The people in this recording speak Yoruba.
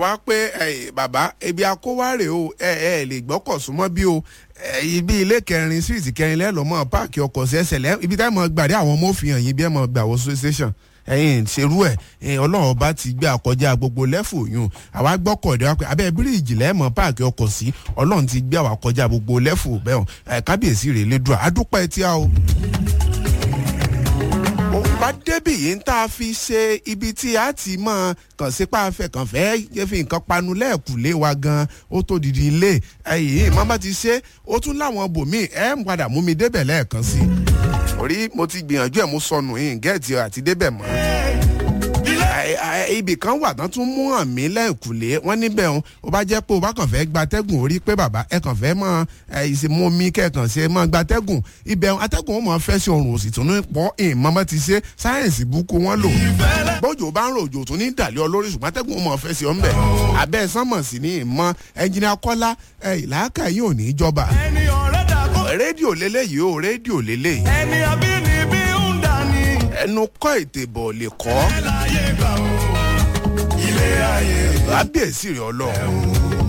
wá pé ẹ, bàbá ebi akówárè o ẹ ẹ lè gbọ́kọ̀ súnmọ́ bí o ẹ, ibi ilé kẹrin síìtì kẹrin lẹ́lọ́mọ́ páàkì ọkọ̀ sí ẹsẹ̀ lẹ́ ibi táwọn gbàdé àwọn ọmọ òfin hàn yín bí ẹ mọ̀ gbà wọ station ẹyin ṣerú ẹ ẹ, ọlọ́run bá ti gbé àkọjá gbogbo lẹ́fù yún àwa gbọ́kọ̀dé wa pé abẹ́ bíríìjì lẹ́mọ̀ páàkì ọkọ̀ sí ọlọ́run ti gbé àwa kọjá gbogbo lẹ́fù bẹ́ẹ̀ ẹ kábíyèsí rèé lédùá adúpẹ́ tí a o bá débì yìí ń tá a fi ṣe ibi tí a ti mọ kàn sí pàfẹ́ kàn fẹ́ fi nǹkan panu lẹ́ẹ̀kúlé wa gan ó tó didi ilé ẹ̀yìn má bá ti ṣe ó tún láwọn bòmíì ẹ̀ ń padà mú mi débẹ̀ lẹ́ẹ̀kan sí i orí mo ti gbìyànjú ẹ̀ mo sọnù yìí gẹ́ẹ̀tì àti débẹ̀ mọ́ ẹ, ẹ, ibì kan wà tán tún mú hàn mí lẹ́ẹ̀kúlé wọ́n níbẹ̀ ń ó bá jẹ́ pé o bá kàn fẹ́ gbatẹ́gùn orí pé bàbá ẹ kàn fẹ́ mọ ìsìnmú mi kẹ̀kàn ṣe mọ gbatẹ́gùn ibẹ̀ ń atẹ́gùn ó mọ̀ fẹ́ sí ọrùn òsì tún ní pọ́ ìmọ̀ bá ti ṣe sáyẹ̀nsì búkú wọn lò bójú bá ń rò òjò tún ní ìdàlẹ́ olórí ṣùgbọ́n atẹ́gùn ó mọ̀ fẹ́ sí ọ́nbẹ̀ abẹ́ sánmọ̀ sí ní ìmọ̀ ẹnjìnìá kọ́lá ẹ, ìlàákà yìí ò ní í jọba ẹni ọ̀rẹ́ dàgbò rédíò lélẹ́yìí o rédíò lélẹ́yìí ẹni abínibí ń dání. ẹnu kọ́ ètè bọ̀ lè kọ́ láyé gbà ó ilé ayé lábíyèsí rẹ̀ ọlọ́run